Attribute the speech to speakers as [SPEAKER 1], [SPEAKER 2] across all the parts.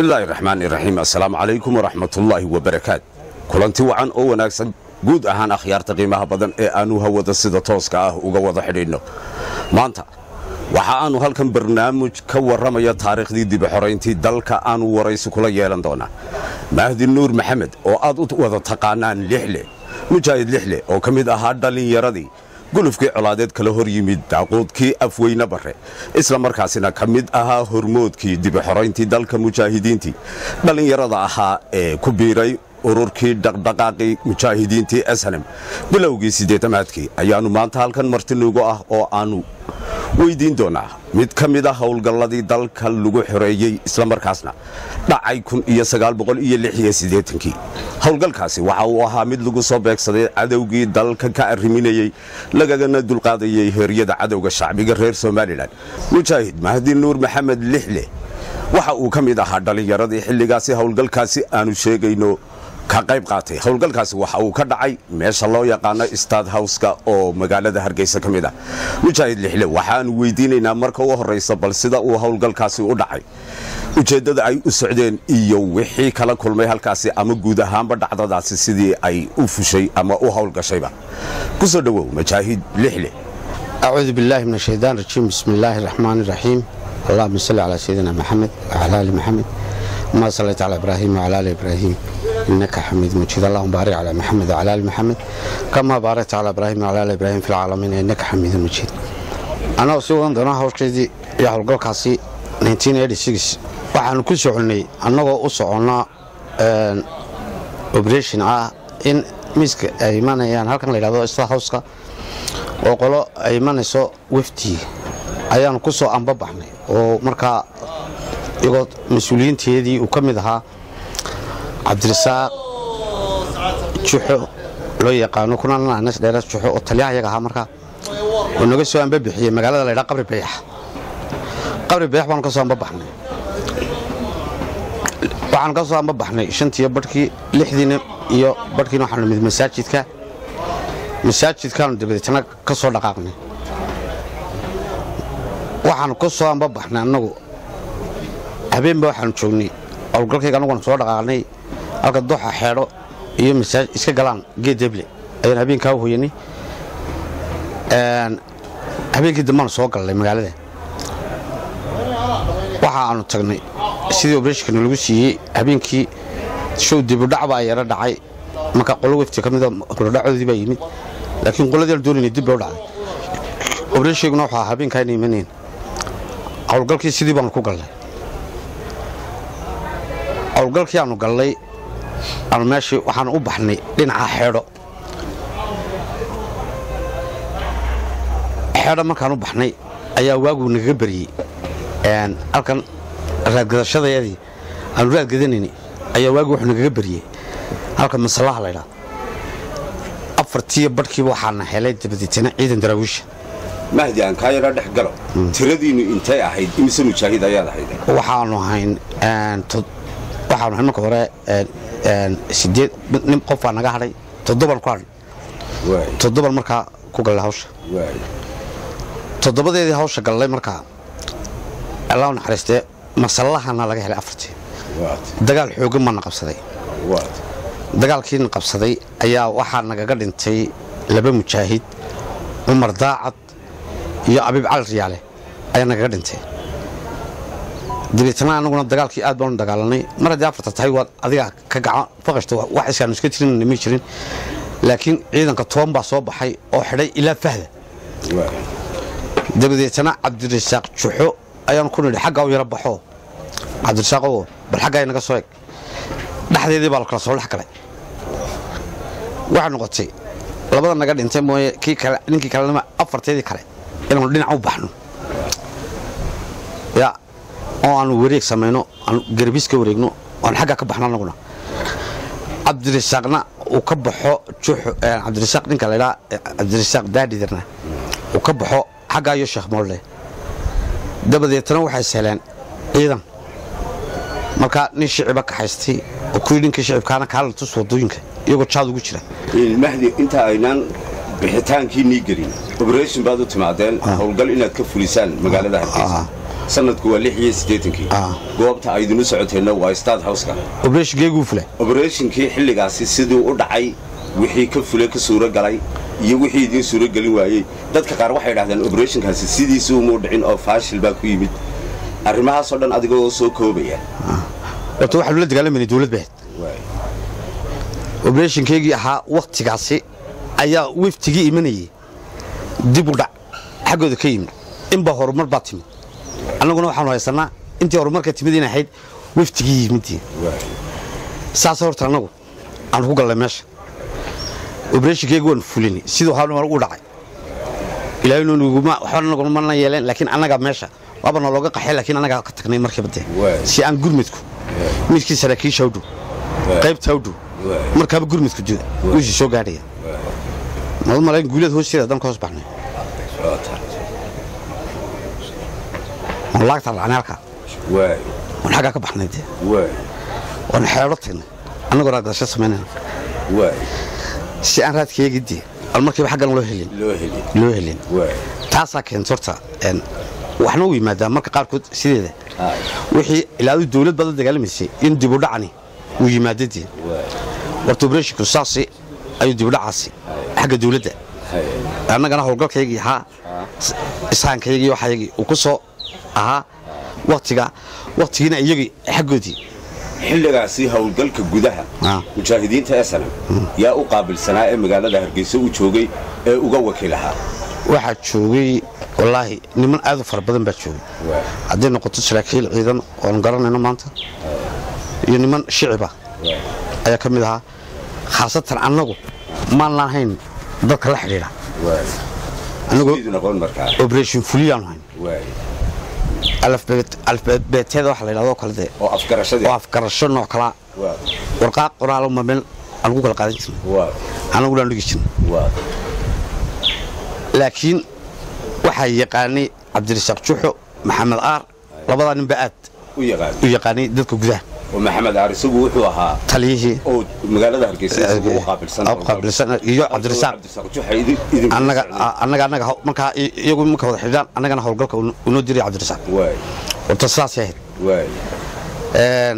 [SPEAKER 1] bismillaahi raxmaani raxiim assalaamu calaykum waraxmatullaahi wabarakaat kulanti wacan oo wanaagsan guud ahaan akhyaarta qiimaha badan ee aannu hawada sida tooska ah uga wada xidhiidhno maanta waxa aannu halkan barnaamij ka warramaya taariikhdii dibaxorayntii dalka aannu waraysi kula yeelan doonaa mahdi nuur maxamed oo aad u wada taqaanaan lixle mujaahid lixle oo ka mid ahaa dhallinyaradii gulufkii colaadeed kala hor yimid daaquudkii afweyne barre isla markaasina ka mid ahaa hormoodkii dibaxorayntii dalka mujaahidiintii dhallinyarada ahaa ee ku biiray ururkii dhaqdhaqaaqii mujaahidiintii ashanem bilowgii siddeetamaadkii ayaannu maanta halkan martinugu ah oo aannu weyddiin doonaa mid ka mid a howlgalladii dalka lagu xoreeyey islamarkaasna dhacay kii howlgalkaasi waxa uu ahaa mid lagu soo beegsaday cadowgii dalka ka arriminayey lagagana dulqaadayey heeryada cadowga shacbiga reer somalilan mujaahid mahdi nuur maxamed lixle waxa uu ka mid ahaa dhallinyaradii xilligaasi howlgalkaasi aanu sheegayno ka qayb qaatay howlgalkaasi waxa uu ka dhacay meesha loo yaqaano stad howska oo magaalada hargeysa ka mid ah mujaahid lixle waxaanu weydiinaynaa marka u horraysa bal sida uu howlgalkaasi u dhacay ujeeddada ay u socdeen iyo wixii kala kulmay halkaasi ama guud ahaanba dhacdadaasi sidii ay u fushay ama u howlgashayba ku soo dhowow mujaahid lixle
[SPEAKER 2] أعوذ بالله من الشيطان الرجيم بسم الله الرحمن الرحيم اللهم صل على سيدنا محمد وعلى آل محمد ما صليت على إبراهيم وعلى آل إبراهيم إنك حميد مجيد اللهم بارك على محمد وعلى آل محمد كما باركت على إبراهيم وعلى آل إبراهيم في العالمين إنك حميد مجيد أنا أسوأ دنا هوشكيدي يا هلقول كاسي 1986 waxaanu ku soconay annagoo u soconnaa operation ah in miiska ay imanayaan halkan la yidhahdo star houska oo qolo ay imanayso wefdi ayaanu ku soo ambabaxnay oo markaa iyagoo mas-uuliyiinteedii uu ka mid ahaa cabdirasaaq juxo loo yaqaano kunananas dheeras juxo oo taliyaha yaga ahaa markaa oo naga soo ambabixiyey magaalada la ydhaha qabri bayax qabri bayax baanu ka soo ambabaxnay waxaan ka soo ambabaxnay shantiiyo barhkii lixdiina iyo barhkiina waxaanu nimid masaajidka masaajidkaanu dabadeetna ka soo dhaqaaqnay waxaanu ka soo ambabaxnay annagu habeenba waxaanu joognay howlgalkayga annaguna soo dhaqaaqnay halka doxa xeedho iyo masaaj iska galaan geed deble ayaan habeenkaa u hoyanay habeenkii dambaanu soo galnay magaalada waxa aanu tagnay sidii obreshkana lagu siiyey habeenkii show dibudhac baa yaro dhacay marka qolo wefti ka mida dibudhacoodii baa yimid laakiin qoladii la doonayna dib bay u dhacday obreshiguna wuxuu ahaa habeenkaa inay imaneen howlgalkii sidii baanu ku galnay howlgalkii aanu galnay aanu meeshii waxaanu u baxnay dhinaca xeedho xeedho markaan u baxnay ayaa waaguu nagaga baryey halkan raadgadashadayadii aanu raadgadanayni ayaa waagii wuxuu nagaga baryey halka masallaha laydhaa afartiiyo badhkiiba waxaana helay dabadeetana ciidan daraawiisha
[SPEAKER 1] mahdi aan kaa yara dhex galo tiradiinnu intay ahayd imise mujaahid ayaad ahayd
[SPEAKER 2] waxaanu hayn waxaanu hayn marka hore sideed nin qofaa naga hadhay toddoban ku hadhay toddoban markaa ku gallay hawsha toddobadeedii hawsha gallay markaa allah u naxariistee masallahana laga helay afartii dagaal xooggan baana qabsaday dagaalkiina qabsaday ayaa waxaa nagaga dhintay laba mujaahid cumar daacad iyo abiib cali riyaale ayaa nagaga dhintay dabeetna anaguna dagaalkii aad baanu dagaalanay mar haddii afarta tahay waad adiga ka gacan faqashta wax iskaanu iska jirin ma jirin laakiin ciidanka toban baa soo baxay oo xidhay ilaa fahda dabadeetna cabdirasaaq juxo ayaanu ku nidhi xaggaa u yaro baxo cabdirasaaqow bal xaggaa naga soo eg dhexdeedii baa la kala soo dhex galay waxay noqotay labada naga dhintay mooye kii kale ninkii kalenima afarteedii kale inaanu dhinac u baxno ya oo aanu wareeg samayno aanu garbiis ka wareegno aanu xaggaa ka baxno annaguna cabdirasaaqna uu ka baxo juxo cabdirasaaq ninka la ydhaa cabdirasaaq daadhidarna uu ka baxo xaggaa iyo sheekh moolle dabadeetna waxay sahleen ciidan markaa nin shiciba ka haystay oo kuwii ninkii shicibkaana kaala tus wadooyinka iyagoo jaad ugu jira
[SPEAKER 1] mahdi inta aynaan bixitaankii nii gelin obreshon baad u timaadeen howlgal inaad ka fulisaan magaalada hargeysa sanadku waa lix iyo siddeetankii
[SPEAKER 2] Ah.
[SPEAKER 1] goobta ay idinu socoteenna waa stad howska
[SPEAKER 2] obreshgeeguu fulay
[SPEAKER 1] oberatinkii xilligaasi siduu u dhacay wixii ka fulay ka suuro galay iyo wixii idiin suuro gelin waayey dadka qaar waxay idhahdeen oberatiinkaasi sidiisii umuu dhicin oo faashil baa ku yimid arrimahaasoo dhan adigoo soo koobaya
[SPEAKER 2] horta waxaanu la dagaalamayna dowlad bahed obreshonkeygii ahaa wakhtigaasi ayaa weftigii imanayay dib u dhac xaggooda ka yimid inbaa horumar baa timid annaguna waxaanu haysannaa intii horumarka timid in ahayd weftigii yimidii saasa horta annagu aanu ku gallay meesha obreshonkeygii waanu fulinay siduu haa u dhacay ilaahay nuguma waxba anaguna mana yeeleen laakiin annagaa meesha waaba nalooga qaxay laakiin annagaa ka tagnay markiiba dee
[SPEAKER 1] Waay.
[SPEAKER 2] si aan gurmudku midkii saraakiisha u dhow qaybta u dhow
[SPEAKER 1] Waay.
[SPEAKER 2] markaaba gurmudku jooga wiisii soo gaadhaya madu malayn guuleed hoosteeda dan ka hoos baxnay oon laagta dhacnay halkaa
[SPEAKER 1] waay
[SPEAKER 2] oon xaggaa ka baxnay dee
[SPEAKER 1] waay
[SPEAKER 2] oon xeedho tagnay annagoo raadgasho samaynayna
[SPEAKER 1] waay
[SPEAKER 2] si aan raadkeegii dee aan markiiba xaggan loo helin
[SPEAKER 1] loo heli
[SPEAKER 2] loo helin
[SPEAKER 1] waay
[SPEAKER 2] taasaa keenta horta een, waxna u yimaadaa marka qaarkood sideeda
[SPEAKER 1] Aye.
[SPEAKER 2] wixii ilaadu dowlad baad la dagaalamaysay in dibudhacani uu yimaadadii
[SPEAKER 1] waay
[SPEAKER 2] warta obreshinku saasi ayuu dibudhacaasi xagga dowladda
[SPEAKER 1] hay
[SPEAKER 2] annagana howlgalkaygii ahaa s- ishaankaygii waxaygii uu ku soo ahaa waktiga waktigiina iyagii xaggoodii
[SPEAKER 1] xilligaasi howlgalka gudaha
[SPEAKER 2] Ah.
[SPEAKER 1] mujaahidiinta esalam yaa u qaabilsanaa ee magaalada hargeysa u joogay ee uga wakiilahaa
[SPEAKER 2] waxaa joogay wallaahi niman aad u fara badan baa joogay
[SPEAKER 1] waay
[SPEAKER 2] hadday noqoto saraakiil ciidan oon garanayno maanta iyo niman shiciba
[SPEAKER 1] waay
[SPEAKER 2] ayaa ka mid ahaa khaasatan annagu maan lahayn dadka la xidhiidha
[SPEAKER 1] waay
[SPEAKER 2] annagu
[SPEAKER 1] sidii noqon markaa
[SPEAKER 2] operation fuliyaanu hayn
[SPEAKER 1] waay
[SPEAKER 2] alfbeeteeda waxa la yidhahdo kale dee
[SPEAKER 1] oo afgarashadii
[SPEAKER 2] oo afgarasho nooc kalaa
[SPEAKER 1] waa
[SPEAKER 2] warqaaq qoraalo ma meel aan ku kala qaadan jirnay
[SPEAKER 1] waa
[SPEAKER 2] annaguna aan dhigi jirnay
[SPEAKER 1] waa
[SPEAKER 2] laakiin waxaa yaqaanay cabdirasaaq juxo maxamed aar labadaa ninba aad
[SPEAKER 1] u yaqaan
[SPEAKER 2] u yaqaanay dadka gudaha
[SPEAKER 1] oo maxamed aar isagu wuxuu ahaa
[SPEAKER 2] taliyihii
[SPEAKER 1] oo magaalada hargeysa isagu u qaabilsan
[SPEAKER 2] u qaabilsan iyo cabdirasaaq
[SPEAKER 1] cabdirasaaq juxa idin idin
[SPEAKER 2] annaga annaga annaga haw- markaa i- iyagu marka wada xidhaan annagana howlgalka uu unoo diray cabdirasaaq
[SPEAKER 1] waay
[SPEAKER 2] horta sidaasay ahayd
[SPEAKER 1] waay
[SPEAKER 2] Een,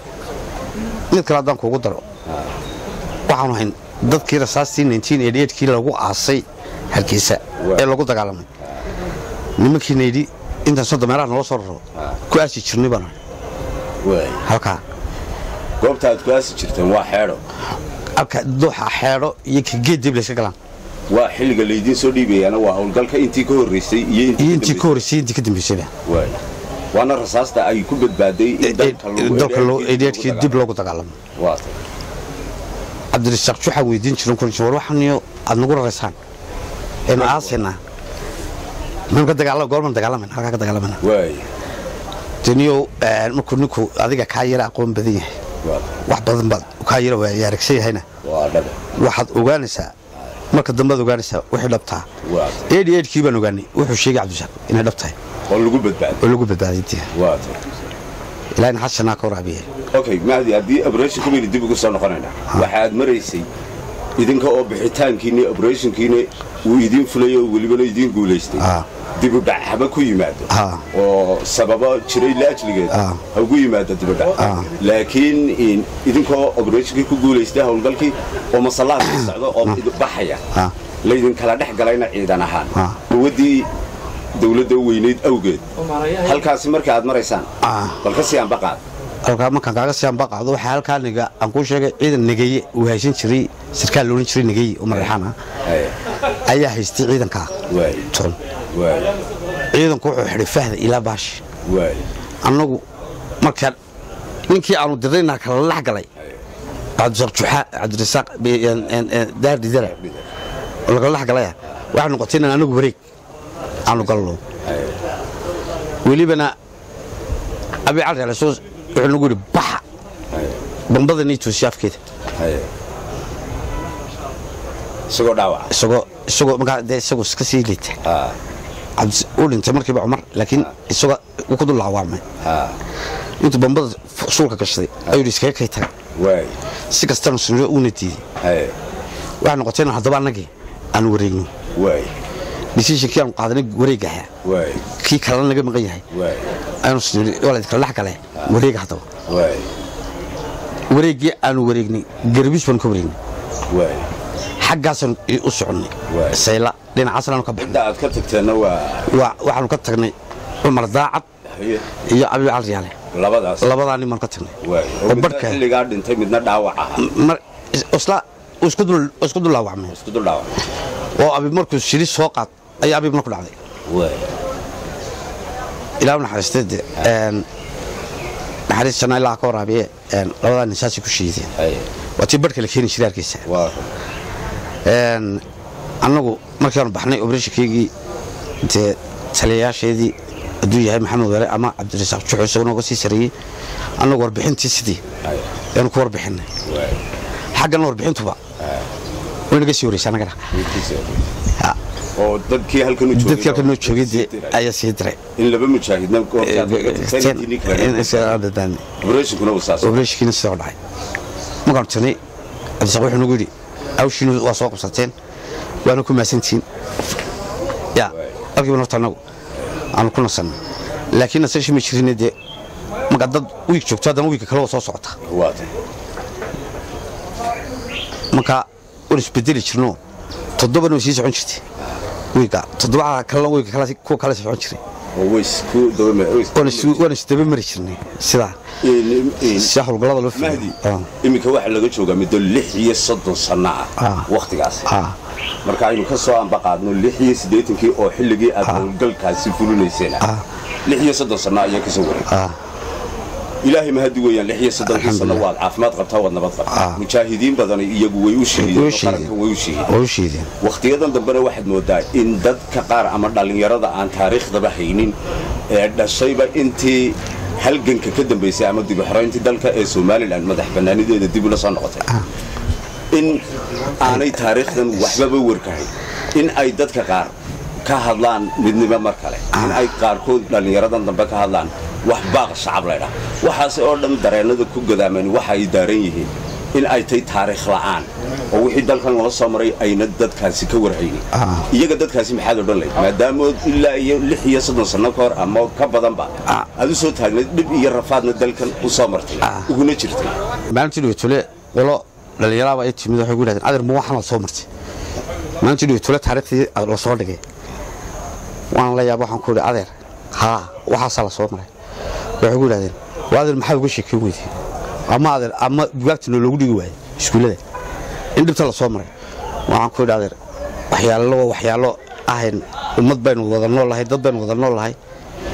[SPEAKER 2] mid kale haddaan kuugu daro waxaanu hayn dadkii rasaastii kii lagu aasay hargeysa
[SPEAKER 1] Waa.
[SPEAKER 2] ee lagu dagaalamay nimankiina yidhi intaan soo dameeraha naloo soo raro ku aasi jirnay baan ahay.
[SPEAKER 1] waay
[SPEAKER 2] halkaa
[SPEAKER 1] goobta aad ku aasi jirteen waa xeedho
[SPEAKER 2] halka duuxa xeedho iyo ka geed dib layska galaan
[SPEAKER 1] waa xilliga laydiin soo dhiibayana waa howlgalka intii ka horreysay iyo
[SPEAKER 2] iyo intii ka horreysay intii ka dambeysayba
[SPEAKER 1] waay waana rasaasta ay ku badbaaday in dalka lagu
[SPEAKER 2] dalka loo
[SPEAKER 1] eedheedhkii
[SPEAKER 2] eedheedkii
[SPEAKER 1] lagu
[SPEAKER 2] dib loogu dagaalamo
[SPEAKER 1] dagaalo. waa tay.
[SPEAKER 2] cabdirasaaq juxaa weydiin jiran kun war waxaniyo aad nagu raraysaan eenu aasaynaa maynu ka dagaalama goormaan dagaalamayna halkaa ka dagaalamayna
[SPEAKER 1] waay
[SPEAKER 2] deniyow markuu ninku adiga kaa yara aqoon badan yahay
[SPEAKER 1] waa tay.
[SPEAKER 2] wax badan baad kaa yara waa aragsan yahayna
[SPEAKER 1] waa dhabe
[SPEAKER 2] waxaad ogaanaysaa marka dambead ogaanaysaa wixii dhabtaa
[SPEAKER 1] waa tay.
[SPEAKER 2] eedhi eedhkii baan ogaanay wuxuu sheegay cabdirasaaq inay dhab tahay
[SPEAKER 1] oo lagu badbaaday
[SPEAKER 2] oo lagu badbaaday intii
[SPEAKER 1] waa tay.
[SPEAKER 2] ilaahina xashanaa ka waraabiya
[SPEAKER 1] okay mahdi haddii operation baynu dib ugu soo noqonaynaa waxaad maraysay idinka oo bixitaankiini operationkiini uu idiin fulay oo welibana idiin guulaystay
[SPEAKER 2] Ah.
[SPEAKER 1] dibudhac haba ku yimaado
[SPEAKER 2] Ah.
[SPEAKER 1] oo sababo jiray laajligeed
[SPEAKER 2] Ah.
[SPEAKER 1] ha ugu yimaado dibudhac
[SPEAKER 2] Ah.
[SPEAKER 1] laakiin in- idinkoo operationkii ku guulaystay howlgalkii oo masallaha sii socdo oo idin baxaya
[SPEAKER 2] Ah.
[SPEAKER 1] laydinkala dhex galayna ciidan ahaan
[SPEAKER 2] Ah.
[SPEAKER 1] quwaddii dowladda weynayd awgeed halkaasi marka aad maraysaan
[SPEAKER 2] Ah.
[SPEAKER 1] bal ka sii anbaqaad
[SPEAKER 2] halkaa markaan kaaga sii anbaqaado waxaa halkaa niga aan kuu sheegay ciidan negeye uu haysan jiray sarkaal loodhan jiray negeye oo madaxaan ah
[SPEAKER 1] Hey,
[SPEAKER 2] ayaa haystay ciidankaa
[SPEAKER 1] waay
[SPEAKER 2] toon
[SPEAKER 1] waay
[SPEAKER 2] ciidanku wuxuu xidhay fahda ilaa baashi
[SPEAKER 1] waay
[SPEAKER 2] annagu markaa ninkii aanu dirayna kala lax galay cabdirasaaq juxaa cabdirasaaq daar didara oo lagala lax galaya waxay noqotay inaan anagu wareeg aanu galno welibana abi cali alasoo wuxuu nagu yidhi baxa bambada nii toosiya afkeeda
[SPEAKER 1] Hey. isagoo dhaawaca
[SPEAKER 2] isagoo isagoo markaa dee isagoo iska sii liita
[SPEAKER 1] Ah,
[SPEAKER 2] cabdi uu dhintay markiiba cumar laakiin isagoo uu ku dul laawaamay
[SPEAKER 1] ah,
[SPEAKER 2] intuu bambada suulka gashaday ayuu yidhi iskaga kay taga
[SPEAKER 1] waay
[SPEAKER 2] si kastana sunniyo uuna diiday
[SPEAKER 1] Hey,
[SPEAKER 2] waxay noqotay inaan haddaba annagii aan wareegno
[SPEAKER 1] waay
[SPEAKER 2] decisionkii aanu qaadanay wareegaha
[SPEAKER 1] waay
[SPEAKER 2] kii kalena naga maqan yahay
[SPEAKER 1] waay
[SPEAKER 2] aynu sniri waa la idinkala dhex gale wareega haddaba
[SPEAKER 1] waay
[SPEAKER 2] wareeggii aanu wareegnay garbiis baanu ka wareegnay
[SPEAKER 1] waay
[SPEAKER 2] xaggaasanu u soconnay
[SPEAKER 1] Waay.
[SPEAKER 2] sayla dhinacaasna aanu ka baxnay
[SPEAKER 1] inta aad ka tagteenna waa
[SPEAKER 2] Waa- waxaanu ka tagnay cumar daacad
[SPEAKER 1] haye
[SPEAKER 2] iyo abi cali yaale
[SPEAKER 1] labadaas
[SPEAKER 2] labadaa nin baanu ka tagnay
[SPEAKER 1] waay
[SPEAKER 2] oo
[SPEAKER 1] oo midna
[SPEAKER 2] barhka
[SPEAKER 1] xilligaa dhintay midna dhaawac aha
[SPEAKER 2] mar isla uu isku dul uu isku dul laawacmay
[SPEAKER 1] isku dul dhaawac
[SPEAKER 2] oo abi markuu shiri soo qaad ayaa abi marku dhacday
[SPEAKER 1] waay
[SPEAKER 2] ilaa naxariistay dee een naxariis janna ilaa ka waraabiye een labadaa nin saasay ku shiideen
[SPEAKER 1] haye
[SPEAKER 2] waa tii barhka la keeni jiray hargeysa
[SPEAKER 1] waa
[SPEAKER 2] een annagu markaanu baxnay obreshikaygii dee taliyayaasheedii hadduu yahay maxamed were ama cabdirasaaq juxo isagoo nooga sii sareeyey annagu warbixintii sidii
[SPEAKER 1] haye
[SPEAKER 2] ayaanu ku warbixinay
[SPEAKER 1] waay
[SPEAKER 2] xaggana warbixintuba way naga sii wareysa annagana
[SPEAKER 1] midkiisa
[SPEAKER 2] Ha,
[SPEAKER 1] oo dadkii halkan u joogay
[SPEAKER 2] dadkii halka noo joogay dee ayaa sii diray
[SPEAKER 1] in laba mujaahidna operatinkuna uu saas
[SPEAKER 2] obreshkiina sidaa u dhacay markaanu tirnay cabdisaaq wuxuu nagu yidhi awshiina waa soo qabsateen waana ku maasantihiin ya halkiiba horta annagu aanu ku nasannay laakiin nasashi ma jirine dee marka dad wiig joogto haddana wiigka kale waa soo socota
[SPEAKER 1] waata
[SPEAKER 2] marka waan isbedeli jirno toddobana way sii socon jirtay wiigga toddobaha kalena wiigga kale kuwa kale socon jiray
[SPEAKER 1] oo way isku dawame
[SPEAKER 2] waan is- waan isdaba mari jirnay sidaa si howlgallada loo
[SPEAKER 1] mahdi
[SPEAKER 2] filayo
[SPEAKER 1] iminka waxaa laga joogaa muddo lix iyo soddon sanno ah
[SPEAKER 2] Ah.
[SPEAKER 1] wakhtigaas
[SPEAKER 2] Ah.
[SPEAKER 1] marka aynu ka soo ambaqaadno lix iyo siddeetankii oo xilligii aad howlgalkaasi fulinayseen lix iyo soddon sanno ayaa kasoo wareeg
[SPEAKER 2] Ah.
[SPEAKER 1] ilaahay mahadi weeyaan lix iyo soddonkii sanno waad caafimaad qabtaa waad nabad qabtaa mujaahidiin badan iyagu way u
[SPEAKER 2] Way
[SPEAKER 1] shahiideen
[SPEAKER 2] u
[SPEAKER 1] oo
[SPEAKER 2] shahiideen.
[SPEAKER 1] qaranka way u shahiideen
[SPEAKER 2] waa u shiideen
[SPEAKER 1] wakhtiyadan dambena waxaad moodaa in dadka qaar ama dhallinyarada aan taariikhdaba haynin ee dhashayba intii halganka ka dambaysay ama dib u xorayntii dalka ee somalilan madax bannaanideeda dib ula soo noqotay in aanay taariikhdan waxbaba warkahayn in ay dadka qaar ka hadlaan midnimo mar kale in ay qaarkood dhallinyaradan dambe ka hadlaan wax baaq shacab laydhaa waxaase oo dhan dareennada ku gadaaman waxa ay daaran yihiin in ay tahay taariikh la'aan oo wixii dalkan lala soo maray ayna dadkaasi ka warhaynin
[SPEAKER 2] Ah.
[SPEAKER 1] iyaga dadkaasi maxaad odhan lahayd maadaama ilaa iyo lix iyo soddon sanno ka hor ama ka badanba
[SPEAKER 2] Ah.
[SPEAKER 1] aad u soo taagnayd dhib iyo rafaadna dalkan u soo martay uguna jirtay
[SPEAKER 2] maalintii dhibatole qolo dhallinyaraaba ay timid waxay ku yidhahdeen adeer ma waxaan la soo martay maalintii dhibatole taariikhdii la soo dhigay waan la yaaba waxaan ku yidhi adeer haa waxaasaa la soo maray waxay ku yidhahdeen waa adeer maxaa uga sheekeyn weydii ama adeer ama bugaagtina loogu dhigi waayey iskuullada in dhibta la soo maray waxaan ku yidhi adeer waxyaalo waa waxyaalo ahayn ummad baynu wada nool lahay dad baynu wada nool lahay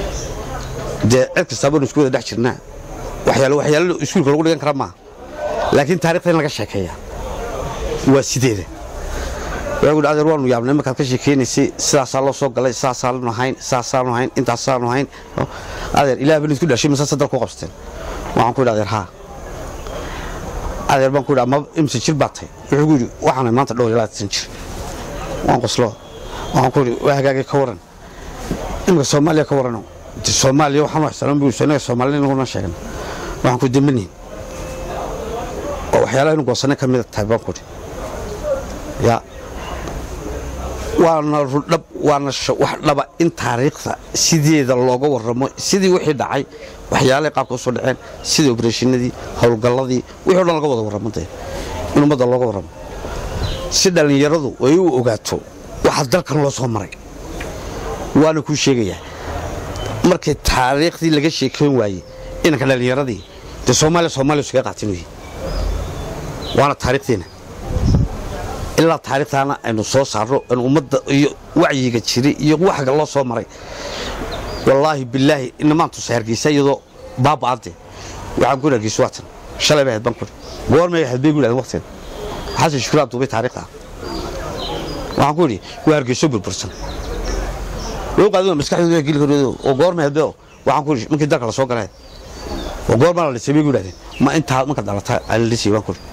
[SPEAKER 2] dee cid kastaa baynu isku wada dhex jirnaa waxyaalo waxyaalo iskuulka lagu dhigan kara maaha laakiin taarikhda in laga sheekeeya waa sideeda waxay ku adeer waanu yaabnay markaad ka sheekeynaysay sidaasaa loo soo galay sidaasaanu hayn sidaasaanu hayn intaasaanu hayn adeer ilaah baan isku dhashay mise sadal ku qabsateen waxaan ku yidhi adeer haa adeer baan ku yidhi ama imse jir baad tahay wuxuu ku yidhi waxaanay maanta dhowr ilaa tan jir waan qoslo waxaan ku yidhi waa hagaagay ka waran imika soomaaliya ka warano de soomaaliya waxaan wax salan buu inaga soomaalida inaguna sheegna waxaan ku dambanihin oo waxyaalaha inu goosanay ka mida tahay baan ku yidhi ya waana rudhab waana sh- wax dhaba in taariikhda sideeda looga warramo sidii wixii dhacay waxyaalahay qaabka usoo dhaceen sidii obrashinadii howlgalladii wixii o dhan laga wada warramo dee in ummadda looga warramo si dhallinyaradu ay u ogaato waxa dalkan loo soo maray waana kuu sheegayaa markii taariikhdii laga sheekeyn waayey inanka dhallinyaradii dee soomaaliya soomaaliya iskaga qaatin weye waana taariikhdeena ilaa taariikhtaana aynu soo saarno in ummadda iyo wacyiga jiray iyo waxga loo soo maray wallaahi bilaahi inamaan tusay hargeysa iyadoo baaba'ade waxaan ku hargeysa waatan shalay bay ahayd baan kuri goormay ahayd bay gu yidhahdeen waqteeda xasan shukuraa duubay taariikhda waxaan ku idhi waa hargeyso burbursan way u qaadin maskaxdooda waa geli karodo oo goormay ahayd beo waxaan ku idhi markii dalka la soo galay oo goormaa la dhisay bay gu yidhahdeen ma intaa marka dhalata ala dhisay baan kuri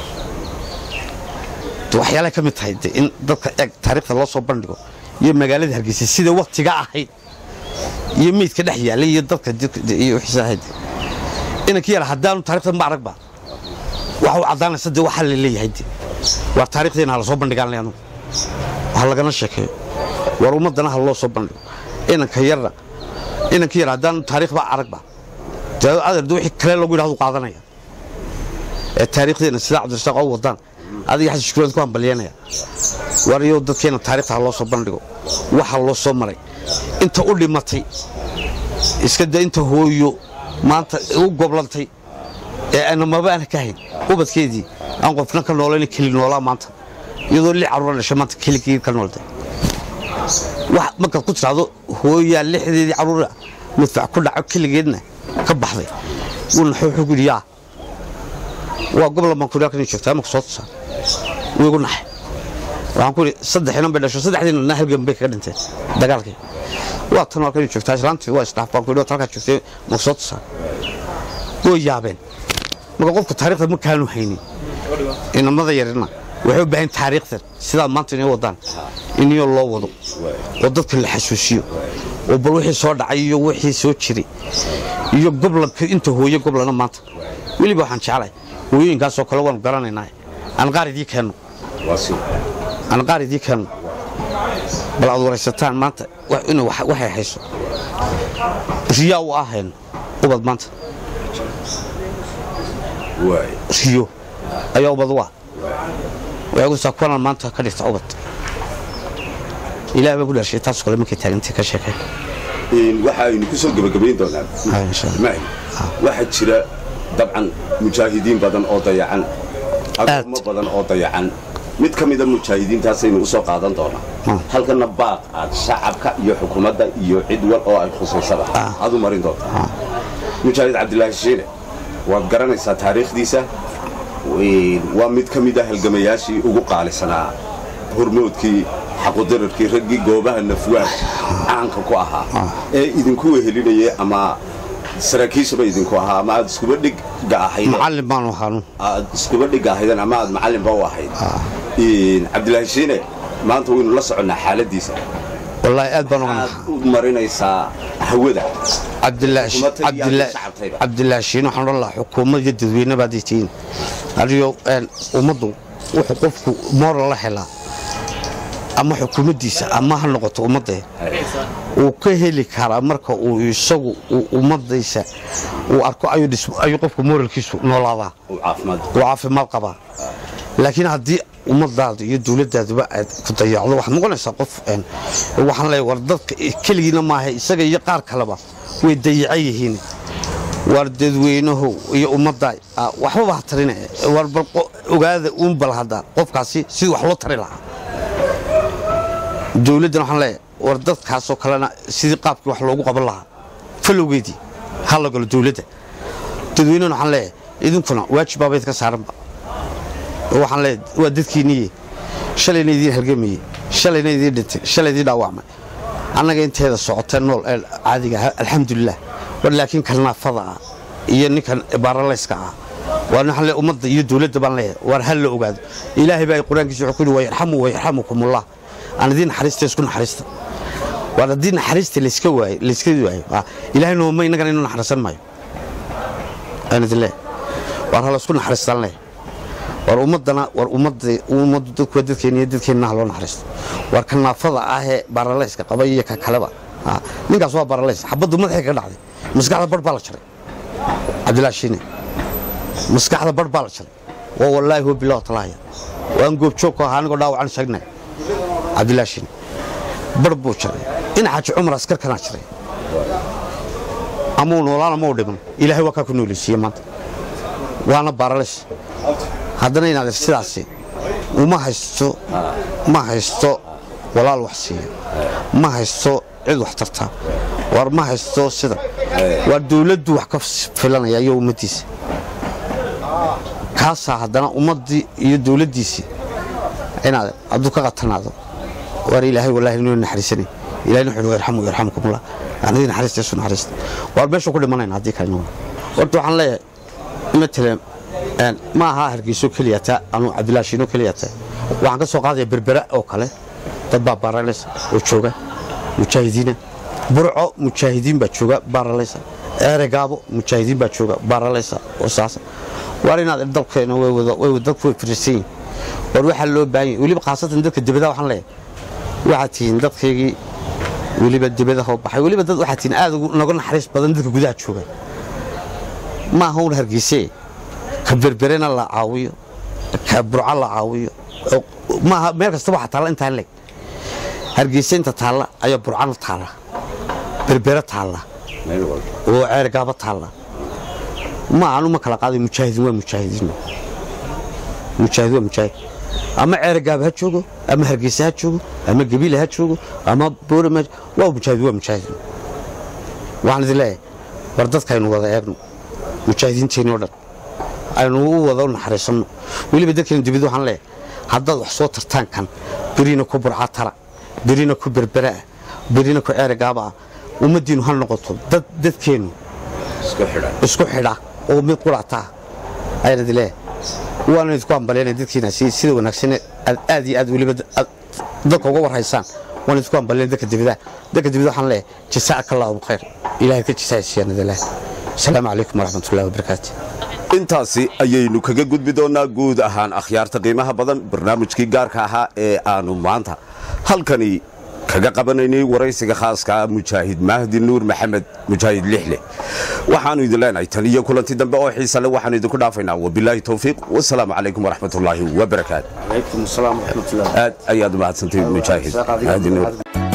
[SPEAKER 2] waxyaalaha ka mid tahay de in dadka eeg taariikhda loo soo bandhigo iyo magaalada hargeysa sida waktiga ahayd iyo meydka dhex yaalay iyo dadka jidka de- iyo wixiisa ahayd inankii yara haddaanu taarikhda ma aragba waxa u caddaanaysa de waxaa la leeyahay de waa taarikhdeena ha lasoo bandhigaan le anugu waxa lagana sheekeeyo war ummaddana ha loo soo bandhigo inanka yarna inanka yar haddaan taariikhba aragba dee adeerda wixii kale lagu yidhahdu qaadanaya ee taariikhdeena sida cabdirasaaq oo wadaan adiga xasan shukureed ku hambalyanaya war iyo dadkeena taariikhta ha loo soo bandhigo waxa loo soo maray inta u dhimatay iska da inta hooyo maanta u goblantay ee aana maba aana ka hayn ubadkeedii aan qofna ka noolayna keli noolaa maanta iyadoo li caruura dhashay maanta keligii ka noolday wax markaad ku tiraahdo hooyaa lixdeedii caruura madfac ku dhaco keligeedna ka baxday wuuna wuxuu ku yidhi yaa waa gobol baan ku halkan joogtaa marka soo tusaa wuu igu naxay waxaan ku yidhi saddex inan bay dhasho saddexdiina na halgan bay kaga dhinteen dagaalkii waa tan halkan joogtaa islaantii waa isdhaaf baan ku yidhi halkaa joogtay marka soo tusaa way yaabeen marka qofka taariikhda ma kaanu haynin inamada yarina waxay u baahan taariikhdan sidaa maanta inay wadaan iniyoo loo wado oo dadka la xasuusiyo oo bal wixii soo dhacay iyo wixii soo jiray iyo goblanka inta hooye goblana maanta weliba waxaan jeclahay hooyooyinkaasoo kale waanu garanaynaa aan qaar idii keenno aan qaar idii keenno bal aad waraysataan maanta in waxay hayso riyaa u ahayno ubad maanta riyo ayaa ubad u ah waxay ku saa kuwanan maanta ka dhigta ubad ilaah baa ku dhashay taas kale markay taagantay ka sheekeen
[SPEAKER 1] waxa aynu ku soo gebagabayn doonaa
[SPEAKER 2] Haa, insha Allah.
[SPEAKER 1] Mahi, waxaa jira dabcan mujaahidiin badan oo dayacan agoommo badan oo dayacan mid ka mida mujaahidiintaasaynu usoo qaadan doonaa
[SPEAKER 2] Hmm.
[SPEAKER 1] halkana baaq aad shacabka iyo xukuumadda iyo cid wal oo ay khusaysaba aad u marin doontaa mujaahid cabdilaahi shiine waad garanaysaa taariikhdiisa Een, waa mid ka mid a halgamayaashii ugu qaalisanaa hormoodkii xaqudirarkii raggii goobaha nafwaad caanka ku ahaa ee idinku wehelinayay ama saraakiishaba idinku ahaa ama aad iskuba dhigga ahaydeen
[SPEAKER 2] macallin baanu ahaanu
[SPEAKER 1] aad iskuba dhigga ahaydeen ama aad macallinba u ahayd Een, cabdilaahi shiine maanta waynu la soconnaa xaaladiisa
[SPEAKER 2] wallaahi aad baan uga
[SPEAKER 1] aad
[SPEAKER 2] naxaa
[SPEAKER 1] u marinaysaa hawada
[SPEAKER 2] cabdilaahi
[SPEAKER 1] Xukuumadda iyo
[SPEAKER 2] cabdilaahi
[SPEAKER 1] shacabkayba.
[SPEAKER 2] cabdilaahi shiin waxaan odhan lahaa xukuumad iyo dadweyne baad tihiin adiyo een, ummaddu wuxuu qofku moral la helaa ama xukuumaddiisa ama ha noqoto ummadda uu ka heli karaa marka uu isagu uu ummaddiisa uu arko ayuu dhis- ayuu qofku moralkiisu noolaadaa
[SPEAKER 1] uu caafimaad
[SPEAKER 2] uu caafimaad qabaa laakiin haddii ummadaadu iyo dowladaaduba aad ku dayacdo waxaad noqonaysaa qof een, waxaan leeyahay war dadka keligiina maaha isaga iyo qaar kaleba way dayacan yihiin war dadweynahu iyo ummadda ah, waxbaba ha tarine war bal qo- ogaada uun bal hadda qofkaasi sidii wax loo tari lahaa dowladdan waxaan leeyahay war dadkaasoo kalena sidii qaabkii wax loogu qaban lahaa falowgeedii ha la galo dowladda dadweynahana waxaan leeyahay idinkuna waajibbaaba idinka saaranba oo waxaan leeyahay waa dadkiinniye shalayna idiin halgamayey shalayna idiin dhintay shalay idiin dhaawacmay annaga inteeda socota nool ee caadiga ah alxamdulilah war laakiin kalnaafada ah iyo ninkan baaralayska ah waa waxaan leeyahay ummadda iyo dowladda baan leeyahay war hal la ogaado ilaahay baa qur-aankiisa wuxuu ku yidhi wayarxamu wayarxamukumullah aan idiin naxariista isku naxariista war haddii naxariista layska waayo layska waayo ah, ilaahay nooma innagana inuu naxariisan maayo aan idin leeyahay war ha laysku naxariistaan leeyahay war ummadana war ummadda ummaddu dadku waa dadkeena iyo dadkeenna ha loo naxariisto war ka naafada ah ee baaralayska qaba iyo ka kaleba ha, ninkaas waa baaralays xabaddu madaxay ka dhacday maskaxda bar baa la jaray cabdilaahi shiine maskaxda bar baa la jaray waa wallaahi huwa bilah talaaya waan goobjoog ku ahaa anigoo dhaawacan sheegnay cabdilaahi shiine bar buu jaray in xaaji cumar askarkanaa jaray ama uu noolaan ama uu dhiman ilaahay waa kaa ku nooleysiiye maanta waana baaralays haddana inaad sidaasi uma haysto ma haysto walaal wax siiya ma haysto cid wax tarta war ma haysto sida waa dowladdu wax ka filanaya iyo ummaddiisa kaasaa haddana ummaddii iyo dowladdiisii inaad hadduu ka qatanaado war ilaahay wallaahi inuu naxariisanay ilahayna wuxuu yarxamu yarxamukumullah anadii naxariista isu naxariista waar meesha ku dhimanayna haddii kalena horta waxaan leeyahay matalan een, ma aha hargeyso keliya taa anu cabdilaahi shiino keliya taa waxaan ka soo qaadaya berbera oo kale dad baa baaralaysa oo jooga mujaahidiina burco mujaahidiin baa jooga baaralaysa eregaabo mujaahidiin baa jooga baaralaysa oo saasa waar inaad dalkeena way wada way wada- dadku way firisan yihiin war waxaa loo baahan yahay weliba khaasatan dadka dibadaha waxaan leeyahay waxaad tihiin dadkaygii weliba dibadaha u baxay weliba dad waxaad tihiin aad noga naxariis badan dadka gudaha jooga ma aha un hargeysee ka berberena la caawiyo ka burco la caawiyo maaha meel kasta waxaa taalla intaan leg hargeysa inta taalla ayaa burcana taalla berbere taalla oo ceergaaba taalla ma anu ma kala qaaday mujaahidiin waa mujaahidiin mujaahid waa mujaahid ama ceergaaba ha joogo ama hargeysa ha joogo ama gabiile ha joogo ama boorama waa mujaahid waa mujaahid waxaan idin leeyahay war dadkaynu wada eegno mujaahidiinteenoo dhan aynu u wada u naxariisanno weliba dadkeenu dibid waxaan leeyahay haddaad wax soo tartaan kan berina ku burca tala berina ku berberaah berina ku ceerigaaba ah ummaddiinu ha noqoto dad dadkeennu isku xidha oo mid qurataa ayaan idin leeyahay waana idinku ambalyaynaya dadkiina sida wanaagsan aad iyo aad weliba dadka uga warhaysaan waan idinku ambalyaynaya dadka dibidaha dadka dibida waxaan leeyahay jasaaka allahu bkhayr ilahay ka jasaaysiiyaan idin leeyahay asalaamu calaykum waraxmatullahi wabarakaatu
[SPEAKER 1] intaasi ayaynu kaga gudbi doonnaa guud ahaan akhyaarta qiimaha badan barnaamijkii gaarka ahaa ee aanu maanta halkani kaga qabanaynay waraysiga khaaska ah mujaahid mahdi nuur maxamed mujaahid lixle waxaannu idin leenahay tan iyo kulanti dambe oo xiisa le waxaanu idinku dhaafaynaa wabilaahi towfiiq wasalaamu calaykum waraxmatullaahi wabarakaatu aad ayaad u mahadsantay mujaahid mahdi nuur